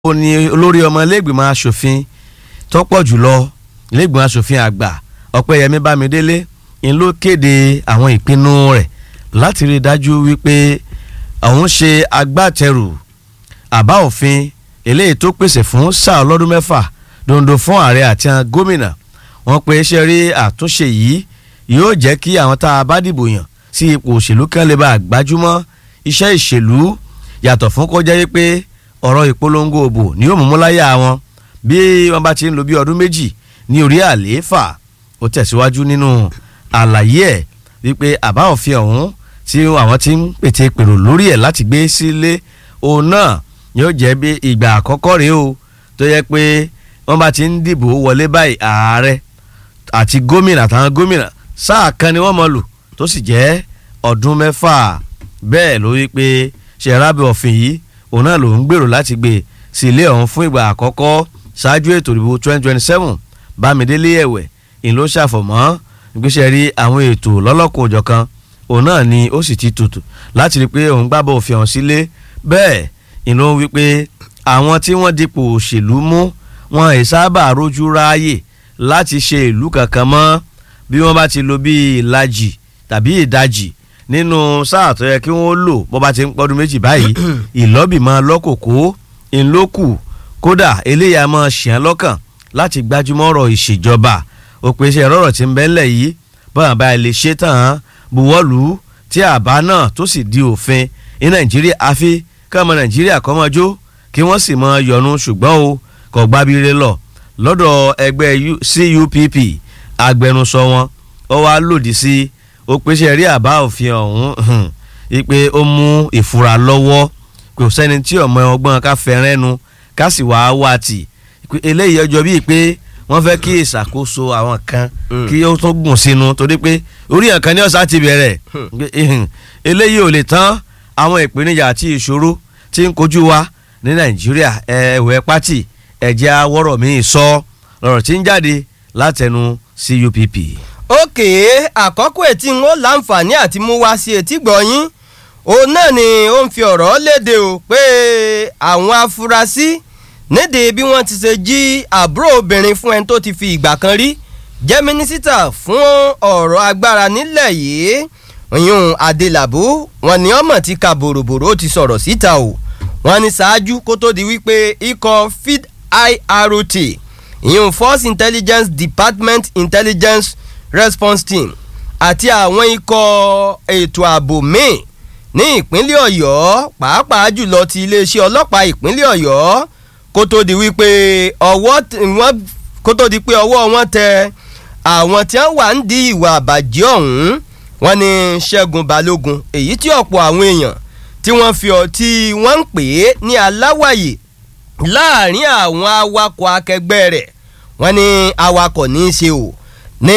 ó ní olórí ọmọ iléègbìmọ̀ asòfin tọ́pọ̀ jùlọ iléègbìmọ̀ asòfin àgbà ọ̀pẹ́yẹmí bámidélé ń ló kéde àwọn ìpinnu rẹ̀ láti rí i dájú wípé òun ṣe agbátẹrù àbá òfin eléyìí tó pèsè fún sáà ọlọ́dún mẹ́fà dondo fún ààrẹ àti àwọn gómìnà wọ́n pe ṣe rí àtúnṣe yìí yóò jẹ́ kí àwọn tá a bá dìbò yàn sí ipò òṣèlú kan lè bá àgbájúmọ́ iṣẹ́ ìṣèlú yàtọ̀ fún kọjá yìí pé ọ̀rọ̀ ìpolongo òbò ni yóò mú mú láyà wọn bí wọ́n bá ti ń lo bí ọdún méjì ní orí àlééfà ó tẹ̀síwájú nínú àlàyé ẹ̀ wípé àbá òfin ọ̀hún tí àwọn ti ń pète pèrò lórí ẹ̀ láti gbé sílé òun náà yóò jẹ́ bí ìgbà àkọ́kọ́ rèé o tó yẹ pé wọ́n bá ti ń dìbò wọlé báyìí ààrẹ àti gómìnà àtàwọn gómìnà sáà kan ni wọ́n mọ̀ lò tó sì jẹ́ ọdún mẹ́fà bẹ́ẹ̀ ló wí pé ṣẹ̀rábẹ̀ òfin yìí òun náà ló ń gbèrò láti gbé sí ilé ọ̀hún fún ìgbà àkọ́kọ́ ṣáájú ètò ìdìbò 2027 bámidélé ẹ̀wẹ̀ ìlú ló ṣàfọ̀mọ́ ìgbésẹ̀ rí àwọn ètò lọ́lọ́kùn òjọ̀kan òun náà ni ó sì ti tutù láti rí i pé òun gbábọ̀ òfin ọ̀hún sílé bẹ́ẹ̀ ìlú wí pé àwọn tí wọ́n dipò òṣèlú mú wọn ì sábà rójú ráàyè láti ṣe ìlú kankan mọ́ bí wọ́n bá ti lo bíi ìlàjì tàbí ìdajì nínú sáà tó yẹ kí wọ́n lò bó bá ti ń pọ́dún méjì báyìí ìlọ́bìmọ̀ lọ́kòkó ńlọ́kù kódà eléyà máa ṣìyàn lọ́kàn láti gbájúmọ́ ọ̀rọ̀ ìṣèjọba òpèsè ọ̀rọ̀ tí ń bẹ́ńlẹ̀ yìí bọ́n bá lè ṣe tán buwọ́lù tí àbá náà tó sì di òfin ní nàìjíríà àfi kọ́mọ nàìjíríà kọ́mọjó kí wọ́n sì mọ yọnu ṣùgbọ́n o kò gbábíire lọ lọ́dọ̀ ẹgbẹ́ CUPP agbẹnusọ wọn ó wá lòdì sí ó pèsè rí àbá òfin ọ̀hún wípé ó mú ìfura lọ́wọ́ kò sẹ́ni tí ọmọ ọgbọ́n ká fẹ́rẹ́nu ká sì wá wá tì eléyìí ọjọ́ bíi pé wọ́n fẹ́ kí ìṣàkóso àwọn kan kí ó tún gùn sínú torí pé orí nǹkan ní ọ̀sán ti bẹ̀rẹ̀ eléyìí ò lè tán àwọn ìpèníjà àti ìṣòro tí ń kojú wa ní nàìjíríà ẹ̀wẹ̀ pátì ẹ̀jẹ̀ awọ́rọ̀ mi sọ lọ́rọ̀ tí ń jáde látẹnu CUPP. òkè àkọ́kọ́ ètí ń ó láǹfààní àti mú wá sí etí gbọ̀nyín òun náà ni ó ń fi ọ̀rọ̀ léde o pé àwọn afurasí nídìí bí wọ́n ti ṣe jí àbúrò obìnrin fún ẹni tó ti fi ìgbà kan rí jẹ́ mínísítà fún ọ̀rọ̀ agbára nílẹ̀ yìí ìyún adélábù wọn ni ọmọ ti ka bòròbòrò ó ti sọ̀rọ̀ síta o wọn ni ṣáájú kó tó di wípé ikọ̀ feed IROT ìyún Force Intelligence Department Intelligence Response Team àti àwọn ikọ̀ ètò ààbò míì ní ìpínlẹ̀ ọ̀yọ́ pàápàá jùlọ ti iléeṣẹ́ ọlọ́pàá ìpínlẹ̀ ọ̀yọ́ kó tó di wípé ọwọ́ wọn kó tó di pé ọwọ́ wọn tẹ àwọn tí wọ́n wà ń di ìwà àbàjẹ́ ọ̀hún wọ́n ní ṣẹ́gun balógun èyí tí ọ̀pọ̀ àwọn èèyàn tí wọ́n fi ọ tí wọ́n ń pè é ní aláwàyè láàrin àwọn awakọ̀ akẹgbẹ́ rẹ̀ wọ́n ní awakọ̀ ní í ṣe o ní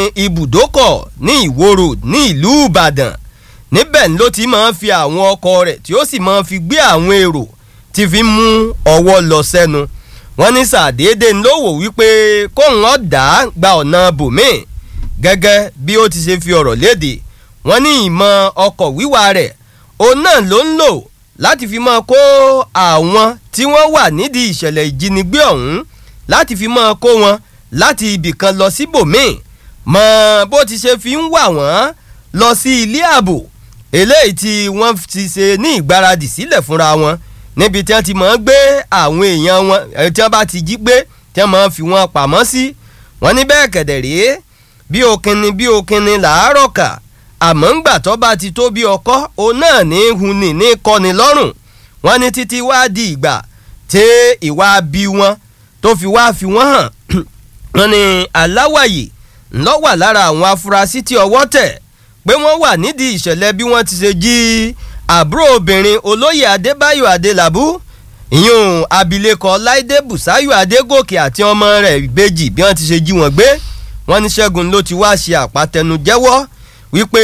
ibùdókọ̀ ní ìwó road ní ìlú ìbàdàn níbẹ̀ ló ti máa ń fi àwọn ọkọ̀ rẹ̀ tí ó sì máa ń fi gbé àwọn èrò tí fi mú ọwọ́ lọ sẹ́nu wọ́n ní sàdédé ló wò wípé kóun ọ̀dà gba ọ̀nà bòmíì gẹ́gẹ́ bí ó ti ṣe fi ọ̀rọ̀ léde wọ́n ní ìmọ̀ ọkọ̀ wíwà rẹ̀ òun náà ló ń lò láti fi máa kó àwọn tí wọ́n wà nídìí ìṣẹ̀lẹ̀ ìjínigbé ọ̀hún láti fi máa kó wọn láti ibìkan lọ síbòmíì mọ bó ti ṣe fi ń wà wọ́n lọ sí ilé ààbò eléyìí tí wọ́n ti ṣe ní ìgbáradì sílẹ̀ fúnra wọn níbi tí wọ́n ti máa ń gbé àwọn èèyàn wọn tí wọ́n bá ti jí gbé tí wọ́n máa ń fi wọn pamọ́ sí wọ́n ní bẹ́ẹ̀ kẹ̀dẹ̀ rèé bí okinni bí okinni làárọ̀ kà àmọ́ ńgbà tó bá ti tó bí ọkọ́ òun náà ní hunni ní kọ́ni lọ́rùn wọ́n ní títí wá di ìgbà tí ìwà bí wọn tó fi wá fi wọ́n hàn wọ́n ní aláwàyè ńlọ wà lára àwọn afurasí tí ọwọ́ tẹ̀ pé wọ́n wà nídìí ìṣẹ̀lẹ̀ bí wọ́n ti ṣe jí àbúrò obìnrin olóyè adébáyò adélabú ìyún abilékọ láìdé bùsáyò adégòkè àti ọmọ rẹ̀ ìbejì bí wọ́n ti ṣe jí wọn gbé wọ́n ní ṣẹ́gun ló ti wá ṣe àpàtẹnujẹ́wọ́ wípé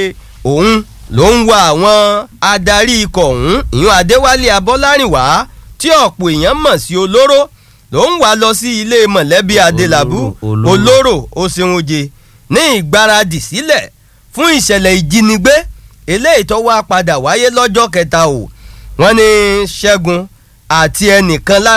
òun ló ń wa àwọn adarí ikọ̀ ọ̀hún ìyún adéwálé abọ́lárìnwá tí ọ̀pọ̀ èèyàn mọ̀ sí olóró ló ń wá lọ sí ilé mọ̀lẹ́bí adélabú olóró oṣeunje ní ìgbáradì sílẹ̀ fún ìṣẹ̀lẹ̀ ìjínigbé eléyìí tó wá padà wáyé lọ́jọ́ kẹta o wọ́n ní ṣẹ́gun àti ẹnìkan lára.